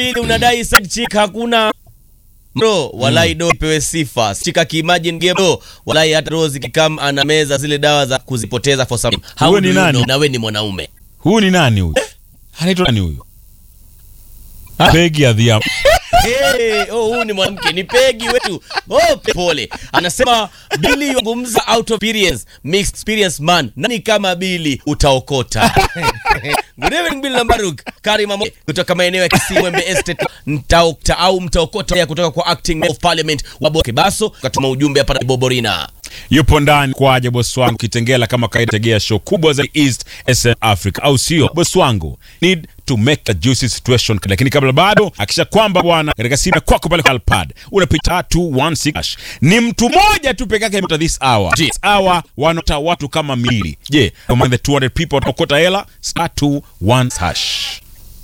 Pili unadai side chick hakuna bro walai do pewe sifa chika kiimagine game bro walai hata Rose kikam ana meza zile dawa za kuzipoteza for some how Huyo do ni you nani? know? na we ni mwanaume Huyu ni nani huyu? Anaitwa nani huyu? Ah, Peggy Adhiambo. Hey, oh, huyu ni mwanamke ni pegi wetu. Oh, pe- pole. Anasema Billy yungumza out of experience, mixed experience man. Nani kama Billy utaokota. Good evening Billy Lambaruk. Karima Mo kutoka maeneo ya Kisimwembe Estate mtaokta au mtaokota ya kutoka kwa acting member of parliament wa Boke Baso katuma ujumbe hapa na Boborina. yupo ndani kwaje bosi wangu kitengela kama kaida tegea show kubwa za East SM Africa au sio bosi wangu need to make a juicy situation lakini kabla bado akisha kwamba bwana katika simu ya kwako pale kwa Alpad unapita 216 hash. ni mtu mmoja tu peke yake amepata this hour Je. this hour wanota watu kama mili je among the 200 people watakota hela star 21 hash